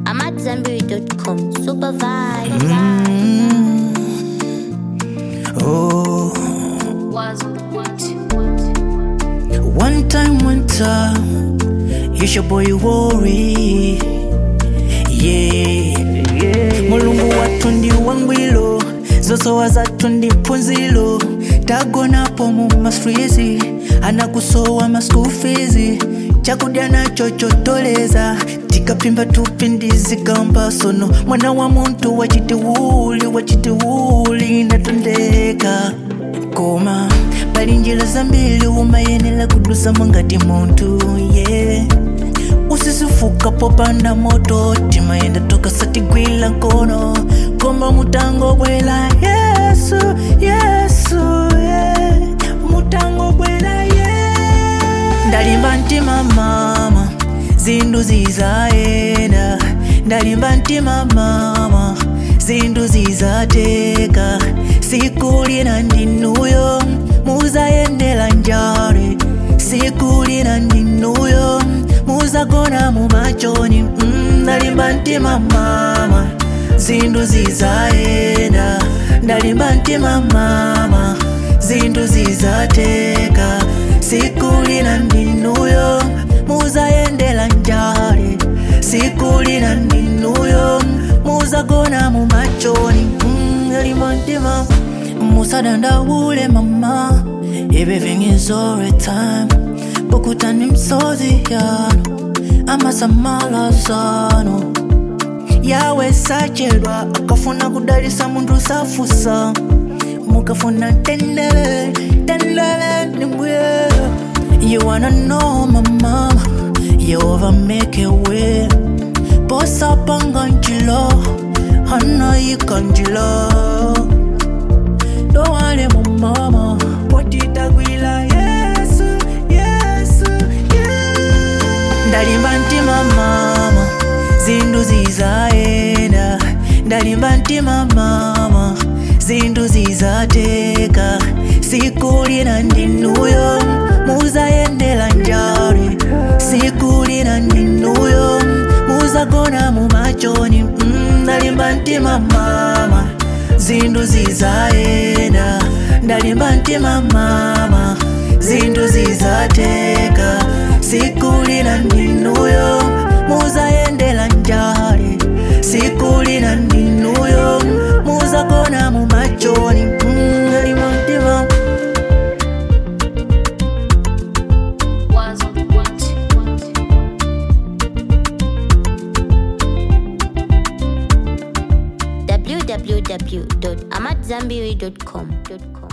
I'm at Zenberry.com. Super vibe. Oh, Was what? one time, one time, it's your boy Worry. Yeah, mulungu wathu ndi wangwilo zosowa zathu ndi phunzilo tagonapo mu masfrizi anakusowa ma school fees chakudya nacho chotoleza tikapimba tupi ndizikamba sono mwana wa muntu wachitiwuli wachitiwuli natondeka koma pali njira zambiri umayenera kudusamo ngati munthu yeah usisifuka popanda moto timayenda tokasatigwila nkono koma mutango bwela yesu yesu yeah. mutango bwela yeah. ndalimba mtima mama zindu zizayenda ndalimba mtima mama zindu zizateka siku lina ndinuyo muzayendela njale siku lina ndinuyo muzagona mumachoni mm, ndalimba mtima mama zindu zizayenda ndalimba mtima mama zindu zizateka siku lina ndinuyo muzayendela njale siku lina ndinuyo muzagona mumachoni mm, ndalimba mtima musadandaule mama everything is alright time pokutani msozi yano amasamalazano yawe sachedwa akafuna kudalisa mundu safusa mukafuna tendele tendele nimbuye you wanna know my mama yehova make a way posapanga njila hanayika njila dowale mumama potitagwila yesu yesu yeah. ndalimba mtima mama zindu zizayenda ndalimba mtima mama zindu zizateka siku lina ndinuyo muzayendela njale siku lina ndinuyo muzagona mumachoni mm, ndalimba mtima mama zindu zizayenda ndalimba mtima mama zindu zizateka siku lina ndinuyo muzayendela njale siku lina ndinuyo muzagona mumachoni mm, ndalimba mtima Was what? www.amatzambiri.com.